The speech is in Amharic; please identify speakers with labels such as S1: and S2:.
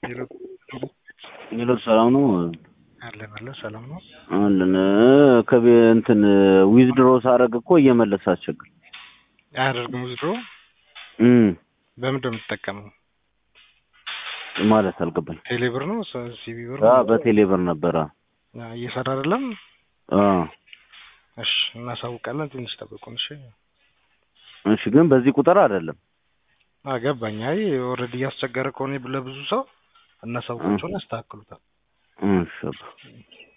S1: ሄሎ
S2: ሄሎ ሰላም ነው
S1: አለን አለን ሰላም ነው
S2: አለን ከቤ እንትን ዊዝድሮ ሳረግ እኮ እየመለሰ አስቸግር
S1: አያደርግም ውዝድሮ
S2: እም
S1: በምንድን ነው የምትጠቀመው
S2: ማለት አልገባኝ
S1: ቴሌ ብር ነው ስ- ሲቢ ብር
S2: አ
S1: ነው
S2: በቴሌ ብር ነበረ
S1: አ፣ እየሰራ አይደለም
S2: አ
S1: እሺ እናሳውቃለን ትንሽ ጠብቁን እሺ
S2: እሺ ግን በዚህ ቁጥር አይደለም
S1: አገባኝ አይ ኦልሬዲ እያስቸገረ ከሆነ ለብዙ ሰው እናሳውቃቸውን ያስተካክሉታል
S2: እሺ